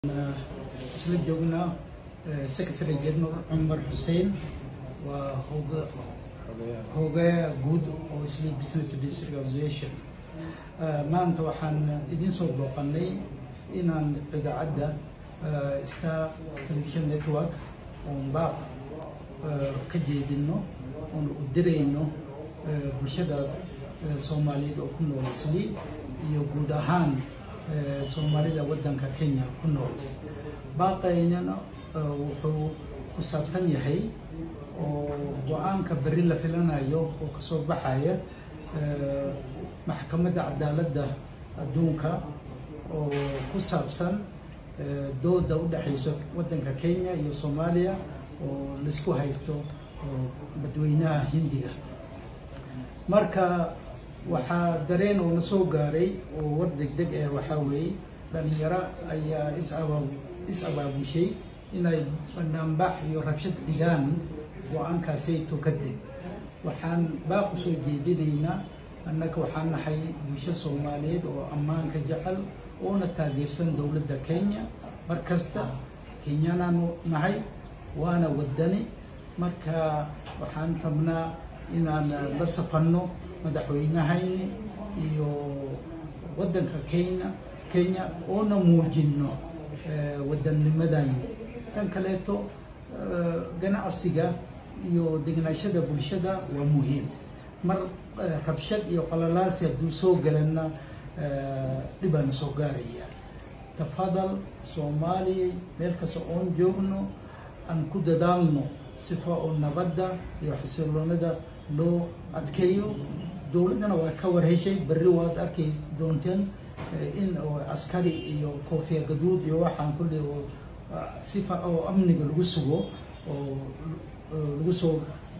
isla joognaa secretary general cumar xuseen waa hoga hogayaha guud oo isli business district association maanta waxaan idiin soo booqanay inaan idaacadda star television network oon baaq ka jeedino oon u dirayno bulshada soomaaliyeed oo ku nool isli iyo guud ahaan soomaalida waddanka kenya ku nool baaqaynana wuxuu ku saabsan yahay oo go-aanka berri la filanayo oo kasoo baxaya maxkamadda cadaaladda adduunka oo ku saabsan dooda u dhexayso waddanka kenya iyo soomaaliya oo laisku haysto dadweynaha hindiga marka waxaa dareen oo na soo gaaray oo war degdeg eh waxaa weeye dhalinyaro ayaa isaba is abaabushay inay banaanbax iyo rabshad dhigaan go-aankaasayto kadib waxaan baaq u soo jeedinaynaa annaga waxaan nahay bulsho soomaaliyeed oo ammaanka jecel oona taageersan dowladda kenya mar kasta kenyanaanu nahay waana wadani marka waxaan rabnaa inaan la safanno madaxweynahayni iyo waddanka kenya kenya oona muujinno waddannimadayni tan kaleeto ganacsiga iyo degnaashada bulshada waa muhiim mar rabshad iyo qalalaasi hadduu soo galanna dhibaana soo gaaraya tafadal soomaaliya meel kasta oon joogno aan ku dadaalno sifa oo nabadda iyo xasiloonada loo adkeeyo dowladdana waa ka warheshay berri waad arkay doonteen in askari iyo koofiya gaduud iyo waxaan kulli oo sifa oo amniga lagu sugo oo lagu soo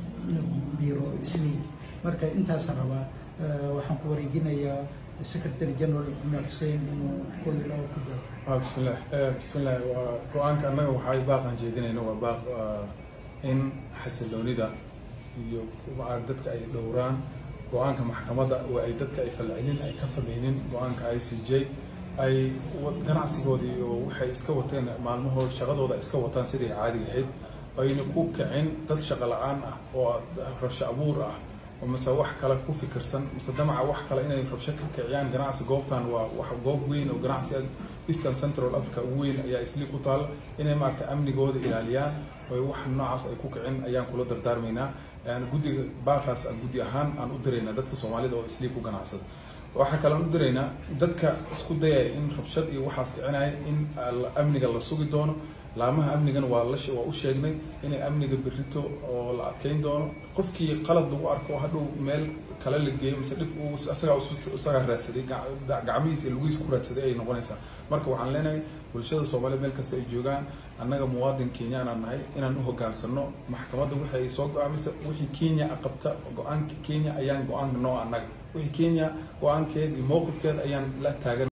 biro islii marka intaasaan rabaa waxaan ku wareejinayaa secretary general cumar xuseen inuu koyo laba ku daro bismillah bismillah waa go-aanka annaga waxay baaqan jeedinayna waa baaq in xasiloonida iyo dadka ay dhowraan go-aanka maxkamadda oo ay dadka ay falcelin ay ka sameynin go-aanka i c j ay ganacsigoodii iyo waxay iska wateen maalmahood shaqadooda iska wataan sidai caadiga ahayd ayna ku kicin dad shaqo la-aan ah oo rabsho abuur ah oo mise wax kale ku fikirsan mise damaca wax kale inay rabsho ka kiciyaan ganacsi goobtan waa wax goob weyn oo ganacsi eastern central africa ugu weyn ayaa isli ku taal inay maarata amnigooda ilaaliyaan oo wax noocaas ay ku kicin ayaan kula dardaarmaynaa guddiga baaqaas guddi ahaan aan u diraynaa dadka soomaalida oo isli ku ganacsada waxaa kalean u diraynaa dadka isku dayaya in rabshad iyo waxaas kicinaya in amniga la sugi doono laamaha amnigana waa la waa u sheegnay inay amniga berito oo la adkeyn doono qofkii qalad lagu arko hadhow meel kale la geeyo mise dhib uu isagaa isagaa raadsaday gacmihiisa iyo lugihiisa ku raadsaday ay noqonaysaa marka waxaan leenahay bulshada soomaaliyed meel kasta ay joogaan annaga muwaadin kenyaanaan nahay inaan u hogaansano maxkamadda wixi ay soo go-aamisa wixii kenya qabta go-aanka kenya ayaan go-aanka noo annaga wixii kenya go-aankeed iyo mowqifkeed ayaan la taagan